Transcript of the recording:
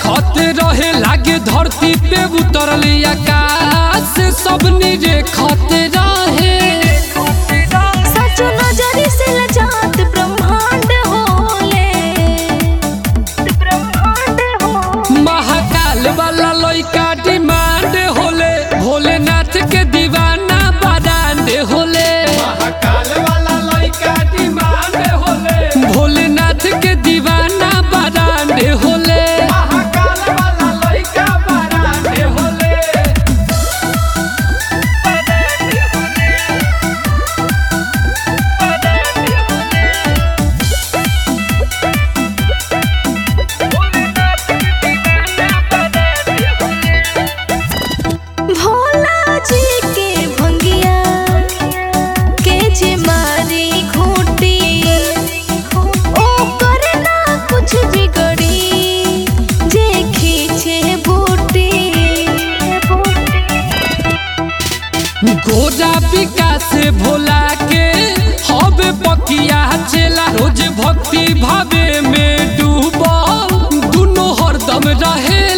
देखत रहे लागे धरती पे उतरल आकाश सब निरेखत रहे सच नजरी से लजात ब्रह्मांड होले ब्रह्मांड हो महाकाल वाला लइका डिमांड होले भोलेनाथ के दीवाना बारांड होले महाकाल वाला लइका डिमांड होले भोलेनाथ के दीवाना बारांड होले महाकाल वाला लइका बारांड होले भोला जी के भंगिया के जे मारी खूटी ओ करे ना कुछ बिगड़ी जे खींचे बूटी गोरा विकास भोला के हवे पकिया चेला रोज भक्ति भावे में डूबल दुनो हरदम रहे